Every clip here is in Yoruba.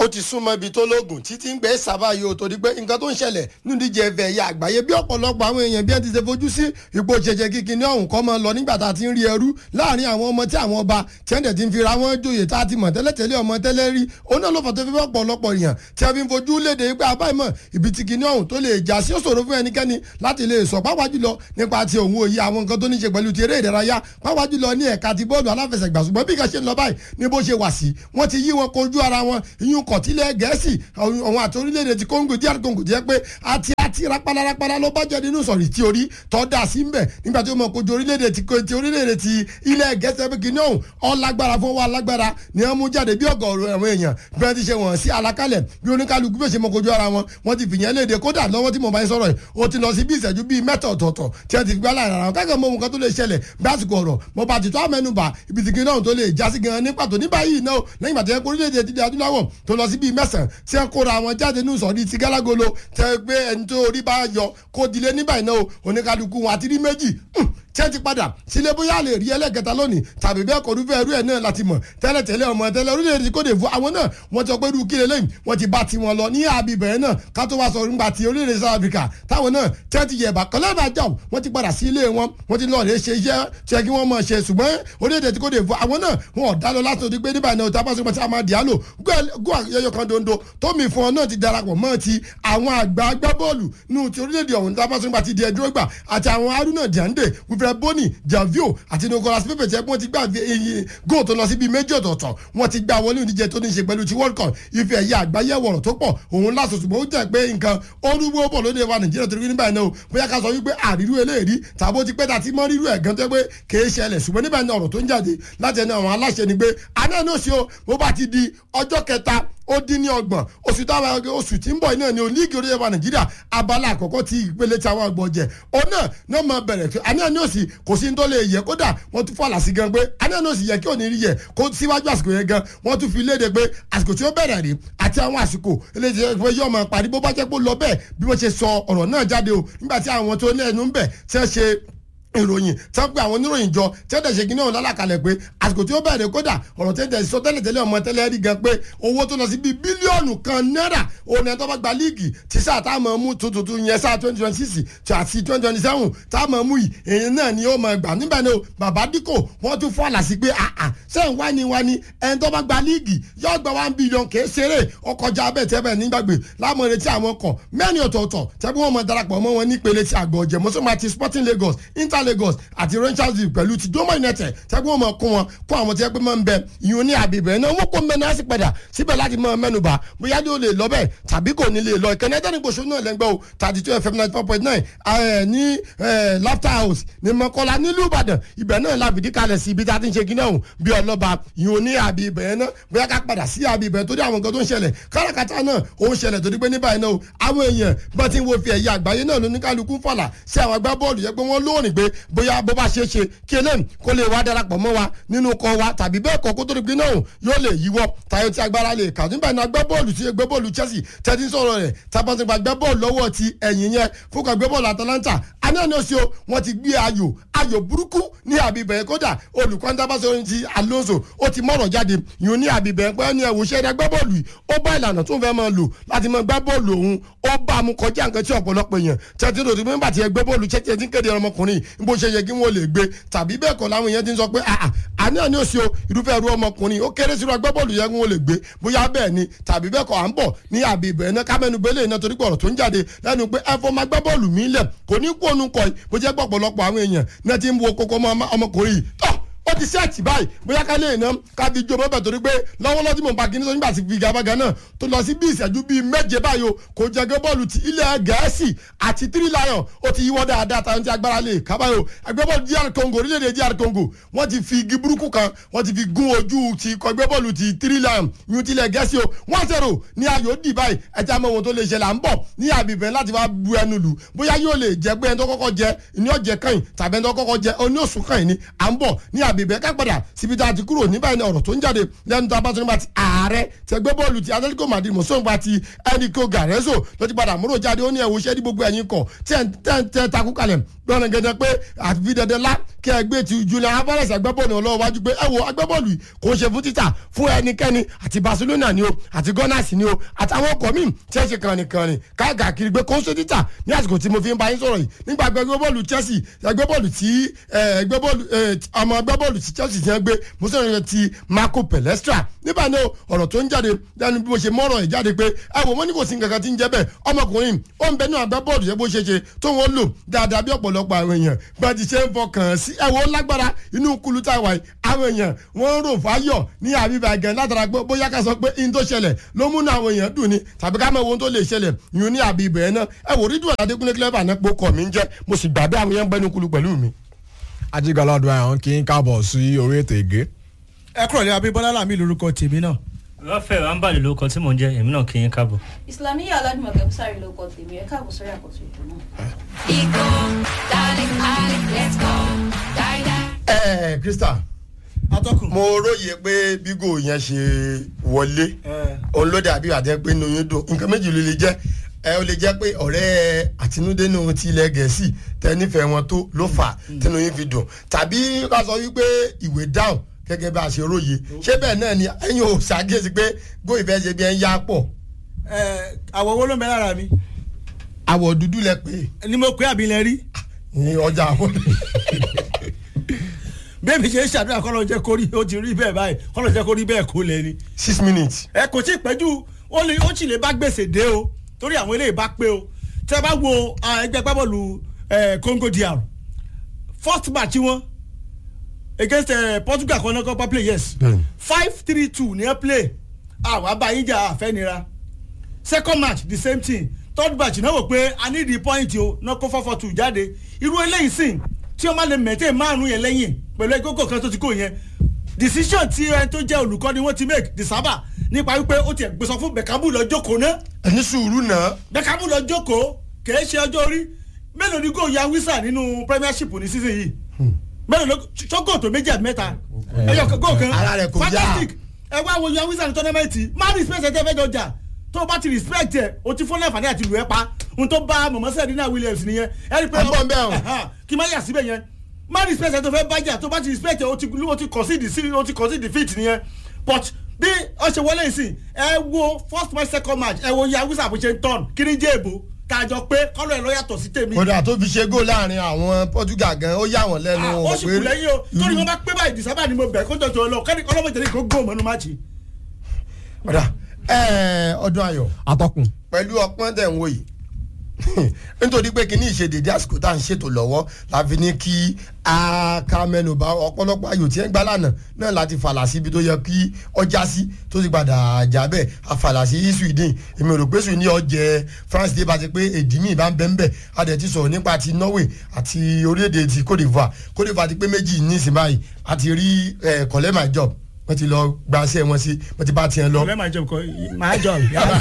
ó ti súnmọ́ ibi tó lóògùn títí ń gbé sábà yìí ó torí pé nǹkan tó ń ṣẹlẹ̀ nínú ìdíje ẹ̀fẹ̀ ẹ̀yà àgbáyé bí ọ̀pọ̀lọpọ̀ àwọn èèyàn bí ẹ ti ṣe fojú sí ipò ṣẹ̀ṣẹ̀ kíkì ní ọ̀hún kọ́ mọ́ lọ nígbà tá a ti ń rí ẹrú láàrin àwọn ọmọ tí àwọn ọba tí ẹ̀ǹdẹ̀ ti ń fira wọn joyè tá a ti mọ̀ tẹ́lẹ̀tẹ́lẹ̀ ọmọ tẹ́lẹ̀ rí òun náà ló fà tó fi ọ̀pọ̀lọpọ̀ èèyàn tí a fi ń fojú léde pé abáìmọ̀ ibi tí kìíní ọ̀hún tó lè já sí ó ṣòro fún ẹnikẹ́ni láti lè sọ pápá jùlọ nípa ti òun òye àwọn nǹkan tó ní ṣe pẹ̀lú ti eré ìdárayá pápá jùlọ ní ẹ̀ka ti bọ́ọ̀lù aláfẹsẹ̀gbà ṣùgbọ́n bí kan ṣe ń lọ báyìí ní bó ṣe wà sí wọ́n ti yí wọn kojú ara wọn ìyún kọ̀tílẹ̀ gẹ̀ẹ́sì àwọn àti orílẹ̀-èdè ti Congo díẹ̀ Congo jẹ́ pé àti àti rapala rapala ló bá jẹ́ nínú sọ̀rí tí orí tọ́ da sí mbẹ̀ nígbà tí ó mọ̀ kojú orílẹ̀-èdè ti ti orílẹ̀-èdè ti ilẹ̀ gẹ̀ẹ́sì ẹ̀bí kìíní ọ̀hún ọ̀lágbára fún wa lágbára ni wọ́n mú jáde bí ọ̀gọ̀ọ̀rọ̀ àwọn èèyàn bí wọ́n ti ṣe wọ̀n sí alákálẹ̀ bí oníkálukú bẹ́ẹ̀ ṣe mọ̀ kojú ara wọn wọ́n ti fìyẹn léde kódà lọ́wọ́ tí mo bá ń sọ̀rọ̀ yìí ó ti lọ sí bí ìṣẹ́jú bíi mẹ́ta ọ̀tọ̀ọ̀tọ̀ tí wọ́n ti fi gbá láàrin ara wọn káàkiri mọ ohun kan tó lè ṣẹlẹ̀ bí àsìkò ọ̀rọ̀ mo bá ti tó àmẹ́nubà ibi tí kìíní ọ̀hún tó lè jásí gan ní pàtó ní báyìí náà lẹ́yìn ìgbà tí wọ́n kó orílẹ̀-èdè ti di adúláwọ̀ tó lọ sí bíi mẹ́sàn-án tí wọ́n kóra wọn jáde ní ìsọ̀rí ti gálágolo tẹ́ gbé ẹni tó orí bá yọ kó dilé ní báyìí náà oníkálukú wọn àti rí méjì tí ẹ ti padà sílé bóyá lè rí ẹlẹ́kẹta lónìí tàbí bẹ́ẹ̀ kọ́ rúfẹ́ ẹrú ẹ̀ náà láti mọ̀ tẹ́lẹ̀tẹ́lẹ̀ ọmọ tẹ́lẹ̀ orílẹ̀-èdè Côte d'Ivoire àwọn náà wọ́n ti sọ pé irú kílẹ̀ lẹ́yìn wọ́n ti bá tiwọn lọ ní àbí bẹ̀rẹ̀ náà ká tó wá sọ nígbà tí orílẹ̀-èdè South Africa táwọn náà tí wọ́n ti yẹ̀bà kọ́lẹ́ bá jà wọ́n ti padà sí ilé wọn wọ́n ti lọ́ọ̀rẹ́ ṣe iṣẹ́ tí ẹ kí wọ́n mọ̀ ṣe ṣùgbọ́n orílẹ̀-èdè Côte d'Ivoire àwọn náà wọn ò dá lọ láti òdi pé nígbà náà tá a bá sọ pé tí a máa dìálò gún àyẹyọ kan dondo tómi fún ọ náà ti darapọ̀ mọ́ ti àwọn àgbà agbábọ́ọ̀lù nù ti orílẹ̀-èdè ọ̀hún tá a bá sọ pé ti di ẹjọ́ gbà àti àwọn Haruna Diande Wilfred Bony javio àti Nicolas Pepe tí wọ́n ti gbà iye góò tó lọ síbi méjì ọ̀tọ̀ọ̀tọ̀ wọ́n ti gbà wọlé oníjẹ tó ní ṣe pẹ̀lú ti World Cup ife ẹ̀yà àgbáyé wọ̀rọ̀ tó pọ̀ òun láṣọ ṣùgbọ́n ó jẹ́ pé nǹkan orúgbó bọ̀ lóde wa Nàìjíríà torí nígbà náà bóyá ká sọ wípé àrírú eléyìí tàbí ó ti pẹ́ tàbí mọ́ rírú ẹ̀ gan tó pé kèé ṣẹlẹ̀ ṣùgbọ́n nígbà náà ọ̀rọ̀ tó ń jáde láti ẹni àwọn aláṣẹ ni pé àná náà ṣe o bó bá ti di ọjọ́ kẹta ó dín ní ọgbọ̀n oṣù táwọn oṣù tí ń bọ̀ náà ni olíìgì orílẹ̀ wa nàìjíríà abala àkọ́kọ́ ti ìpele tí àwọn àgbọ̀ jẹ òun náà náà máa bẹ̀rẹ̀ pé àní àní òsì kò sí ní tó lè yẹ kódà wọ́n tún fàlà sí gan pé àní àní òsì yẹ kí òní rí yẹ kó síwájú àsìkò yẹn gan wọ́n tún fi léde pé àsìkò tí ó bẹ̀rẹ̀ rí àti àwọn àsìkò eléyìí pé yóò máa parí bó bá jẹ́ pé ó lọ bẹ́ẹ̀ bí wọ́n ṣe sọ ọ̀rọ̀ náà jáde o nígbà tí àwọn tó ní ẹnu ń bẹ̀ tí wọ́n ṣe ìròyìn tí wọ́n pe àwọn oníròyìn jọ tí wọ́n tẹ̀sẹ̀ kínní ọ̀hún lálàkalẹ̀ pé àsìkò tí ó bẹ̀rẹ̀ kódà ọ̀rọ̀ tẹ́tẹ̀ sọ tẹ́lẹ̀ tẹ́lẹ̀ ọmọ tẹ́lẹ̀ rí gan pé owó tó lọ sí bíi bílíọ̀nù kan náírà òun ẹ̀ tó bá gba líìgì tí sáà tá a mọ̀ mú tuntun yẹn sáà twenty twenty six àti twenty twenty seven tá a mọ̀ mú yìí èyí náà ni ó mọ̀ gbà níbẹ̀ ni o bàbá díkò wọ́n tún fọ́ àlàsí pé àà sẹ́yìn wá ni wá ni ẹni tó bá gba líìgì yóò gba one billion kèé ṣeré ọkọjà abẹ́ tẹ́bẹ̀ nígbàgbé láàmú retí àwọn kan mẹ́rin ọ̀tọ̀ọ̀tọ̀ tẹ́bí wọ́n mọ̀ darapọ̀ mọ́ wọn nípele ti àgọ́ ọ̀jẹ̀ mọ́sọ́mọ́ àti Sporting Lagos Inter Lagos àti rangers league pẹ̀lú ti doma united tẹ́gbẹ́ wọn mọ̀ kó wọn kó àwọn tí wọ́n pẹ́ máa ń bẹ ìyún ní àbíbẹ̀ náà wọ́n kó mẹ́nu á sì padà síbẹ̀ láti mọ mẹ́nuba bóyá yóò lè lọ bẹ́ẹ̀ tàbí kò ní lè lọ ìkànnì ẹ̀dá nígbòsó náà lẹ́gbẹ́ o thirty two fm ninety four point nine ní laughter house ní mọ́kọ́lá nílùú ìbàdàn ibẹ̀ náà la fìdí kalẹ̀ sí ibi tá a ti ń ṣe gíná òun bí ọlọ́ba ìyún ní àbíbẹ̀ náà bóyá ká padà sí àbíbẹ̀ tó dé àwọn nǹkan tó ń ṣẹlẹ̀ káràkátà náà ó ń ṣẹlẹ̀ tó dé pé ní báyìí náà àwọn èèyàn bá ti ń wo fi ẹ̀yà àgbáyé náà lóníkálukú fàlà sí àwọn agbábọ́ọ̀lù yẹ pé wọ́n lóòrìn pé bóyá bó bá ṣe é ṣe kí eléyìí kó lè wá darapọ̀ mọ́ wa nínú kọ́ wa tàbí bẹ́ẹ̀ kọ́ kó tó di pé náà yóò lè yíwọ́ tayọ tí agbára lè kà nígbà náà gbẹ́ bọ́ọ̀lù tí gbẹ́ bọ́ọ̀lù Chelsea tẹ́tí sọ̀rọ̀ rẹ̀ tabantigba gbẹ́ bọ́ọ̀lù lọ́wọ́ ti ẹ̀yìn yẹn fún kan gbẹ́ bọ́ọ̀lù Atalanta anáni oṣù wọn ti gbé ayò ayò burúkú ní àbíbẹ̀ kódà olùkọ́ ndábàṣọ ti Alonso ó ti mọ̀rọ̀ jáde yìí ní àbíbẹ̀ pé ẹni ẹ̀wò ṣẹ́ gbẹ́ bọ́ọ̀lù yìí ó bá ìlànà tó ń fẹ́ máa lò láti máa gbá bọ́ọ̀lù òun ó bá a mú kọjá nǹkan tí ọ̀pọ̀lọpọ̀ èèyàn tẹ́tí lòdì pé nígbà tí ẹ gbé bọ́ọ̀lù Chelsea ti ń kéde ọmọkùnrin bó ṣe yẹ kí wọ́n lè gbé tàbí bẹ́ẹ̀ kọ́ làwọn èèyàn ti ń sọ pé àní àní òsì o irúfẹ́ irú ọmọkùnrin ó kéré sínú agbábọ́ọ̀lù yẹn wọn lè gbé bóyá bẹ́ẹ̀ ni tàbí bẹ́ẹ̀ kọ́ à ń bọ̀ ní àbí ìbẹ̀rẹ̀ náà kámẹ́nu bẹ́lẹ̀ iná torí pọ̀rọ̀ tó ń jáde lẹ́nu pé ẹ̀fọ́ máa gbábọ́ọ̀lù mí lẹ̀ kò ní kú ònú kọ́ bó jẹ́ pọ̀pọ̀lọpọ̀ àwọn èèyàn náà ti ń wo kókó ọmọkùnrin yìí tọ́ ó ti sẹ́ẹ̀tì báyìí bóyá ká lè ná ká fi jó mọ́bẹ̀ torí pé lọ́wọ́lọ́wọ́ tí mò ń pa kíní sọ nígbà tí figabaga náà tó lọ sí bí ìṣẹ́jú bíi méje báyìí o kò jẹ́ gé bọ́ọ̀lù ti ilẹ̀ gẹ̀ẹ́sì àti three lion ó ti yíwọ́ dáadáa táwọn ti agbára lè ká báyìí o ẹgbẹ́ bọ́ọ̀lù DR Congo orílẹ̀-èdè DR Congo wọ́n ti fi igi burúkú kan wọ́n ti fi gún ojú ti kọ ẹgbẹ́ bọ́ọ̀lù ti three lion yun ti ilẹ̀ gẹ̀ẹ́sì o wọ́n zero ní ayò dì báyìí ẹja mọ ohun tó lè ṣẹlẹ̀ à ń bọ̀ ní àbíbẹ̀ láti wá bu ẹnu lù bóyá yóò lè jẹ́ pé ẹni tó kọ́kọ́ jẹ ní ọ̀jẹ̀ kàn tàbí ẹni tó kọ́kọ́ jẹ oní òsùn kàn ní à ń bọ̀ ní àbíbẹ̀ ká padà síbi tá a ti kúrò níbẹ̀ ni ọ̀rọ̀ tó ń jáde lẹ́nu tó a bá tó nígbà tí ààrẹ tẹgbẹ́ bọ́ọ̀lù ti Atletico Madrid mọ̀sọ́nba ti Enrico Garezzo ló ti padà múrò jáde ó ní ẹ̀wọ̀ iṣẹ́ ní gbogbo ẹ̀yìn kọ̀ tí ẹ̀ ń takú kalẹ̀ gbọ́nà gẹ́gẹ́ pé àfi dandan lá kí ẹ gbé ti Julian Alvarez agbábọ́ọ̀lù ọlọ́wọ́ wájú pé ẹ wo agbábọ́ọ̀lù yìí kò ń ṣe fún títà fún ẹnikẹ́ni àti Barcelona ni o àti Gunners ni o àtàwọn ọkọ̀ míì tí ẹ ṣe kànrìnkànrìn káàkiri pé kò ń ṣe títà ní àsìkò tí mo fi ń bá yín sọ̀rọ̀ yìí nígbà agbábọ́ọ̀lù Chelsea agbábọ́ọ̀lù tí agbábọ́ọ̀lù ọmọ agbábọ́ọ̀lù tí Chelsea ti ń gbé mo sọ̀rọ̀ yẹn ti Marco Palestra nígbà náà ọ̀rọ̀ tó ń jáde lẹ́nu bí mo ṣe mọ́rọ̀ ẹ̀ jáde pé ẹ wò wọ́n ní kò sí nǹkan kan tí ń jẹ́ bẹ́ẹ̀ ọmọkùnrin ó ń bẹ ní agbábọ́ọ̀lù yẹn bó ṣe ṣe tó wọ́n lò dáadáa bí ọ̀pọ̀lọpọ̀ àwọn èèyàn bá ti ṣe ń fọkàn sí ẹ wò lágbára inú kulu tá a wà yìí àwọn èèyàn wọ́n ń rò fáyọ̀ ní àbíbá gan látara pé bóyá ká sọ pé in tó ṣẹlẹ̀ ló múnú àwọn èèyàn dùn ni tàbí ká mọ ohun tó lè ṣẹlẹ̀ yun ní àbíbá yẹn náà ẹ wò rídùn Adékúnlé clever náà pé kọ̀ mí ń jẹ́ mo sì gbà bí àwọn yẹn ń gbẹ́nu kulu pẹ̀lú mi. ajigbala ọdún àyàn kì í káàbọ̀ sí orí ètò ìgé. ẹ kúrò ní abíbọ́lá làmì lórúkọ tèmi náà. lọ́fẹ̀ẹ́ rámbàlì ló kọ tí mò ń jẹ́ èmi náà kì í káàbọ̀. Islamiyah aládùmọ̀kẹ́ bùsàrì ló kọ tèmi ẹ káàbọ̀ sórí àkóso ètò náà. Ego, darling, darling, let's go. Die, die. ẹ ẹ Krista atọ́kùn. mo róye pé bígò yẹn ṣe wọlé òun ló dàbí àtẹ pé inú yín dùn nǹkan méjì ló lè jẹ́ ẹ ó lè jẹ́ pé ọ̀rẹ́ àtinúdénú ti ilẹ̀ gẹ̀ẹ́sì tẹ nífẹ̀ẹ́ wọn tó ló fà á tẹnu yín fi dùn tàbí ká sọ wípé ìwé dáhùn gẹ́gẹ́ bá a ṣe róye ṣé bẹ́ẹ̀ náà ni ẹ̀yin ò ṣàkíyèsí pé gómìnà fẹ́ ṣe bí ẹ ń yá pọ̀ ẹ àwọ̀ owó ló ń bẹ lára mi àwọ̀ dúdú lẹ pé ni mo pé àbí lẹ rí ní ọjà àwọn bẹ́ẹ̀ mi ṣe ń ṣàdúrà kọ́ ló jẹ́ kó rí ó ti rí bẹ́ẹ̀ báyìí kọ́ ló jẹ́ kó rí bẹ́ẹ̀ kó lẹ ni. six minutes ẹ kò tí ì pẹ́jù ó lè ó sì lè bá gbèsè dé o torí àwọn eléyìí bá pé o tẹ́ ẹ bá wo ah, ẹgbẹ́ gbábọ́ọ̀lù eh, Congo DR first match wọn against eh, Portugal kan náà kọ́ pa play yes Bẹ́ẹ̀ni. five three two ní ẹ play àwọn abáyíjà àfẹ́nira second match the same thing third match náà wò pé i need the point o náà kó four four two jáde irú eléyìí sìn tí wọ́n máa lè mẹ̀tẹ́ márùn yẹn lẹ́yìn pẹ̀lú ẹgbẹ́ kan tó ti kó yẹn decision tí ẹni tó jẹ́ olùkọ́ni wọ́n ti make the sábà nípa wípé ó ti gbèsò fún bẹ̀kábù lọ jókòó náà ẹni sùúrù náà bẹ̀kábù lọ jókòó kìí ṣe ọjọ́ orí mélòó ni góò ya wísà nínú premiership ní season yìí mélòó ló ṣọ́gò tó méjì àti mẹ́ta ẹ̀yọ̀ góò kan Ara rẹ̀ kò yá. fantastic ẹ wá wo ya wísà ní tọ́nẹ́mẹ́ǹtì má respect ẹ̀ tẹ́ fẹ́ jọjà tó o bá ti respect ẹ̀ o ti fún láǹfààní àti lù ẹ́ pa ohun tó bá mọ̀mọ́ Serena Williams nìyẹn ẹ rí i pé À ń bọ̀ ń bẹ̀ o. Ẹ̀hán, kí n má yà síbẹ̀ yẹn má respect ẹ̀ tó fẹ́ bájà tó bá ti respect ẹ̀ o ti o ti concede sí o ti concede defeat nìyẹn but bí ọ ṣe wọlé ìsìn ẹ wo first match second match ẹ wo ya wísà bó ṣe ń tọ́n kí ni jẹ́ èbó tàjọ pé kọ́lọ̀ ẹ̀ lọ́ yàtọ̀ sí tèmi kódà tó fi ṣe góò láàrin àwọn Portugal gan ó yà wọ́n lẹ́nu Ah, ó sì kù lẹ́yìn o torí wọn bá pé báyìí dísábà ni mo bẹ̀ kó jọjọ lọ kẹ́ni ọlọ́mọdé ní kó góò mọ́nú máàcì. kódà ẹ ọdún ayọ̀ atọ́kùn pẹ̀lú ọpọ́n tẹ̀ ń wò yìí nítorí pé kíní ìṣèdèdè àsìkò tá à ń ṣètò lọ́wọ́ la fi ní kí a ká mẹ́nu bà ọ̀pọ̀lọpọ̀ ayò tí ẹ ń gbá lánàá náà láti fàlà síbi tó yẹ kí ọjà sí tó ti padà jà bẹ́ẹ̀ a fàlà sí Sweden èmi rò pé Sweden ọjẹ́ France dé bá ti pé èdè míì bá ń bẹ́ ń bẹ́ a dẹ̀ ti sọ̀rọ̀ nípa ti Norway àti orílẹ̀-èdè ti Cote d'Ivoire Cote d'Ivoire ti pé méjì ní ìsìn báyìí a ti rí eh, collect my job wọ́n ti lọ gbaṣẹ́ wọn sí wọ́n ti bá tiẹ̀ lọ ọ̀rẹ́ máa jẹun kọ máa jọ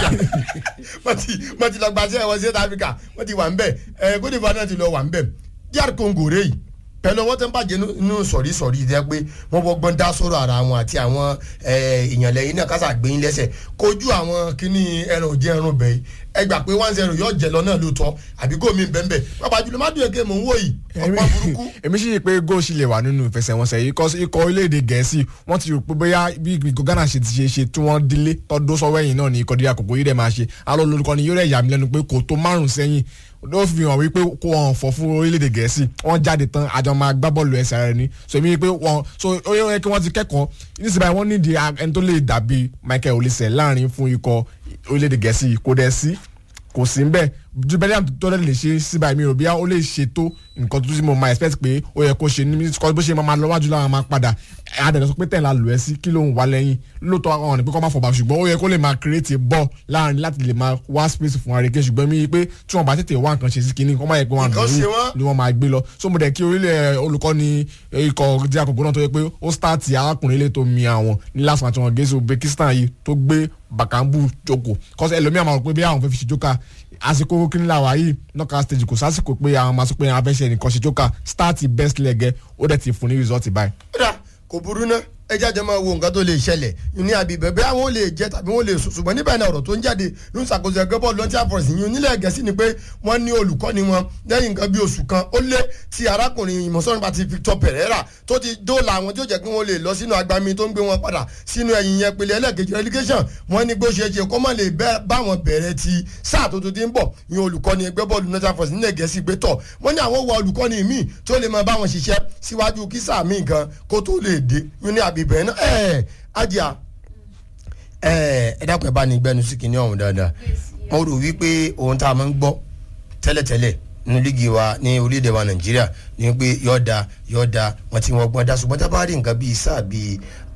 wọ́n ti wọ́n ti lọ gbaṣẹ́ wọn sí South Africa wọ́n ti wà ń bẹ̀ ẹ̀ Côte d'Ivoire náà ti lọ wà ń bẹ̀ DR Congo rẹ̀ yìí pẹ̀lú ọwọ́ tó ń bàjẹ́ nínú sọ̀rí sọ̀rí jẹ́ pé wọ́n bọ́gbọ́n dá sọ̀rọ̀ ara wọn àti àwọn èèyàn lẹ́yìn náà kásà gbé yín lẹ́sẹ̀ kojú àwọn kíní ẹran òjẹ́ ẹran bẹ̀ yìí ẹ gbà pé one zero yóò jẹ lọ náà lóòótọ́ àbí gómìn bẹ́ẹ̀ bàbá jùlọ má dùn èké mò ń wò yìí ọ̀pọ̀ burúkú èmi sì rí i pé góò sì lè wà nínú ìfẹsẹ̀wọnsẹ̀ yìí kọ́ ikọ̀ orílẹ̀-èdè gẹ̀ẹ́sì wọ́n ti rò pé bóyá bí ikọ̀ Ghana ṣe ti ṣe ṣe tí wọ́n dílé tọ́dún sọ́wọ́ ẹ̀yìn náà ní ikọ̀ díẹ̀ àkókò yìí dẹ̀ máa ṣe alọ́ lórúkọ ni yóò rẹ̀ yà mí lẹ́nu pé kò tó márùn sẹ́yìn ó fi hàn wípé kó wọn fọ fún orílẹ̀-èdè gẹ̀ẹ́sì wọ́n jáde tán àjọ máa gbá bọ́ọ̀lù ẹsẹ̀ rẹ̀ ni so èmi rí i pé wọ́n so ó yẹ kí wọ́n ti kẹ́kọ̀ọ́ nísìnyí báyìí wọ́n nídìí ẹni tó lè dàbí Michael Olise láàrin fún ikọ̀ orílẹ̀-èdè gẹ̀ẹ́sì kò dẹ̀ sí kò sí nbẹ ju Bellingham tó lè ṣe síbà mi ò bí ó lè ṣètò nǹkan tó ti mo máa expect pé ó yẹ kó ṣe ní bó ṣe máa lọ wájú láwọn máa padà adẹ̀dẹ̀ sọ pé tẹ̀ la lò ẹ́ sí kí ló ń wá lẹ́yìn lóòótọ́ àwọn ọ̀nà pé kọ́ máa fọ̀bà ṣùgbọ́n ó yẹ kó lè máa create ball láàrin láti lè máa wá space fún àríkè ṣùgbọ́n mi pé tí wọ́n bá tètè wá nǹkan ṣe sí kinní wọ́n máa yẹ pé wọ́n Nǹkan ṣe wọ́n. ni wọ́n máa gbé lọ so mo dẹ̀ kí orílẹ̀ olùkọ́ni ikọ̀ díẹ̀ àkókò náà tó yẹ pé ó start arákùnrin ilé tó mi àwọn ní last match wọn gẹ̀ẹ́sì Uzbekistan yìí tó gbé Bakambu jókòó kọ́sẹ̀ ẹlòmíà máa rò pé bí àwọn fẹ́ fi ṣe jókà àsìkò kínnílà wa yìí knockout stage kò sásìkò pé àwọn máa sọ pé àwọn afẹ́ṣẹ́ nìkan ṣe jókà start best leg ẹ̀ ó dẹ̀ ti fún ní result báyìí. kódà kò burú ná ẹ jáde máa wo nǹkan tó lè ṣẹlẹ̀ ní abibẹ̀ bí àwọn ò lè jẹ tàbí wọ́n lè sùn ṣùgbọ́n níbẹ̀ náà ọ̀rọ̀ tó ń jáde ló ń ṣàkóso ẹgbẹ́ bọ́ọ̀lù lọ́ntì àfọ̀rọ̀sì yìí onílẹ̀ gẹ̀ẹ́sì ni pé wọ́n ní olùkọ́ni wọn lẹ́yìn nǹkan bí oṣù kan ó lé ti arákùnrin ìmọ̀sọ́rin pàtí Victor Pereira tó ti dóòlà àwọn tí ó jẹ́ kí wọ́n lè lọ sínú agbami tó ń gbé wọn padà sínú ẹ̀yìn yẹn pèlè ẹlẹ́gẹ̀jì relegation wọ́n ní gbóṣe ṣe kó má lè bẹ́- bá wọn bẹ̀rẹ̀ ti sáà tó tó ti ń bọ̀ ní olùkọ́ni ẹgbẹ́ bọ́ọ̀lù lọ́ntì àfọ̀rọ̀sì nílẹ̀ gẹ̀ẹ́sì gbé tọ̀ wọ́n ní àwọn wọ olùkọ́ni míì tó lè máa bá wọn ṣiṣẹ́ síwájú kí sáà míì gan kó tó lè dé yún ní àbíbẹ̀ náà ẹ̀ ajá ẹ ẹ dákun ẹ bá ní gbẹnu sí kinní ọ̀hún dáadáa mo rò wípé ohun tá a máa ń gbọ́ tẹ́lẹ̀tẹ́lẹ̀ nínú líìgì wa ní orílẹ̀-èdè wa nàìjíríà ni pé yọ̀ọ̀da yọ̀ọ̀da wọn ti wọ́n gbọ́n dá ṣùgbọ́n tá a bá rí nǹkan bíi sáà bíi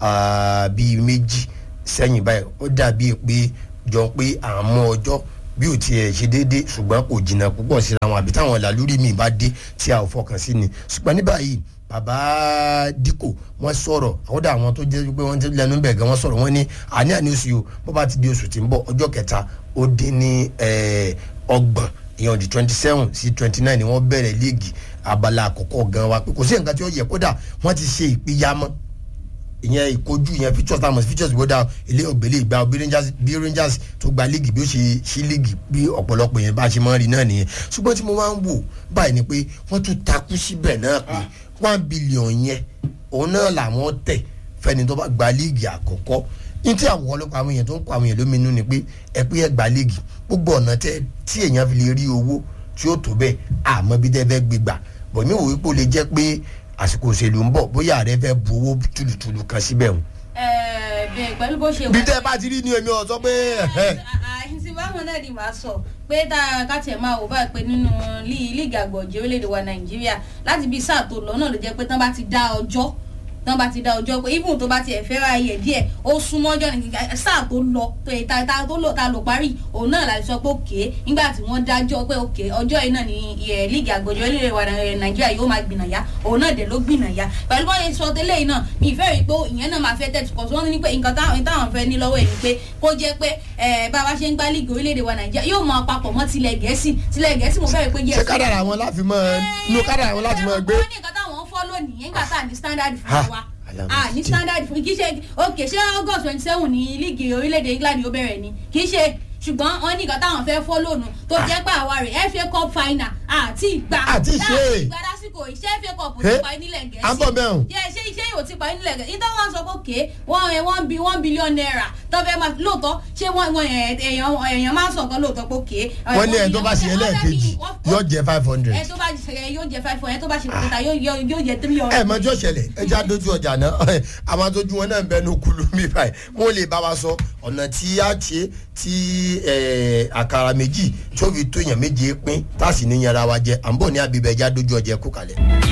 ah, bíi méjì sẹ́yìn báyìí ó dàbí pé jọ pé à ń mú ọjọ́ bí ò tiẹ̀ ṣe déédé ṣùgbọ́n kò jìnnà púpọ̀ síra wọn àbí táwọn làlúrí mi bá dé tí a ò fọkàn sí ni ṣùgbọ́n ní báyìí bàbá díkò wọ́n sọ̀rọ̀ àwọn dà àwọn tó jẹ́ pé wọ́n ti lẹ́nu bẹ̀ gan wọ́n sọ̀rọ̀ wọ́n ní àní àní oṣù yìí o bó bá ti di oṣù tí ń bọ̀ ọjọ́ kẹta ó dín ní eh, ọgbọ̀n ìyẹn di twenty seven sí twenty nine ni wọ́n bẹ̀rẹ̀ líìgì abala àkọ́kọ́ gan wa pé kò sí nǹkan tí ó yẹ kódà wọ́n ti ṣe ìpínyàmọ́ ìyẹn ìkojú ìyẹn features tá a mọ̀ sí features gbọ́dọ̀ ilé ògbélé ìgbà bí rangers bí rangers tó gba líìgì bí ó ṣe ṣí líìgì bí ọ̀pọ̀lọpọ̀ yẹn bá ṣe máa ń rí náà nìyẹn ṣùgbọ́n tí mo máa ń wò báyìí ni pé wọ́n tún takú síbẹ̀ náà pé one billion yẹn òun náà làwọn tẹ̀ fẹ́ni tó bá gba líìgì àkọ́kọ́ ní tí àwọn ọlọ́pàá àwọn èèyàn tó ń kọ àwọn èèyàn lóminú ni pé ẹ pé ẹ gba líìgì gbogbo ọ̀nà tẹ tí èèyàn fi lè rí owó tí ó tó bẹ́ẹ̀ àmọ́ bí tẹ́ fẹ́ gbé gbà bọ̀ mí wò wípé ó lè jẹ́ pé àsìkò òṣèlú ń bọ̀ bóyá ààrẹ fẹ́ bu owó tùlùtùlù kan síbẹ̀ o. Ẹ, bẹ́ẹ̀ pẹ̀lú bó ṣe bí tẹ́ bá ti rí ni èmi ọ̀ sọ pé àìsí báwọn náà ni màá sọ pé tá a ká tiẹ̀ máa wò báyìí pé nínú lí- líìgì àgbọ̀jẹ̀ orílẹ̀-èdè wa nàìjíríà láti bí sáà tó lọ náà ló jẹ́ pé tán bá ti dá ọjọ́ tán bá ti dá ọjọ́ pé even tó bá tiẹ̀ fẹ́ ra ayẹ̀ díẹ̀ ó súnmọ́ ọjọ́ ní sáà tó lọ tó yẹ ta ta tó lò ta lò parí òun náà la sọ pé òkè nígbà tí wọ́n dájọ́ pé òkè ọjọ́ yìí náà ni ẹ̀, líìgì àgbọ̀jẹ̀ orílẹ̀-èdè wa Nai- nàìjíríà yóò máa gbìnàyà òun náà dẹ̀ ló gbìnàyà pẹ̀lú bọ́ọ̀ yẹn sọ tẹ́lẹ̀ yìí náà mi ìfẹ́ rí pé ìyẹn náà máa fẹ́ tẹ̀sí kọ̀ sí wọ́n ní pé nǹkan táwọn táwọn fẹ́ ní lọ́wọ́ ẹ̀ ni pé kó jẹ́ pé ẹ̀, bá a bá ṣe ń gbá líìgì orílẹ̀-èdè wa nàìjíríà yóò máa papọ̀ mọ́ tilẹ̀ gẹ̀ẹ́sì tilẹ̀ gẹ̀ẹ́sì mo fẹ́ rí pé yẹ ṣé kádàrà wọn láti mọ inú kádàrà wọn láti mọ gbé. wọ́n ní nǹkan táwọn ń fọ́ lónìí nígbà tá à ní standard fún Ha, wa alámọ̀ a ní sí. standard fún kì í ṣe ok ṣé august twenty seven ní líìgì orílẹ̀-èdè england yóò bẹ̀rẹ̀ ni kì í ṣe ṣùgbọ́n wọ́n ní nǹkan táwọn fẹ́ fọ́ lónìí tó jẹ́ pé àwa rẹ̀ fa cup final àti ìgbà Àti ṣe. ìgbà lásìkò iṣẹ́ fa cup Hey, ti parí nílẹ̀ gẹ̀ẹ́sì à ń bọ̀ bẹ́ẹ̀ o. yẹ ṣé iṣẹ́ yìí ò ti parí nílẹ̀ gẹ̀ẹ́sì nítorí wọ́n sọ pé òkè wọ́n ẹ̀ wọ́n bi one billion naira tó fẹ́ máa lóòótọ́ ṣé wọ́n wọ́n ẹ̀ èèyàn èèyàn máa ń sọ nǹkan lóòótọ́ pé òkè wọ́n ní ẹ̀ tó bá ṣe ẹlẹ́ẹ̀kejì yóò jẹ́ five hundred. ẹ tó bá ṣe yóò jẹ five hundred ẹ tó bá ṣe kẹta yóò yóò yóò jẹ three hundred. ẹ mọjọ ṣẹlẹ̀ ẹ já dojú ọjà náà àwọn atójú wọn náà ń bẹnu kulu mi báyìí wọn lè bá wa sọ ọ̀nà tí a ṣe tí eh, àkàrà méjì tó fi tó èèyàn méje pín tá a sì ní yanra wa jẹ à ń bọ̀ ní abibẹ̀ já dojú ọjà ẹ kú kalẹ̀.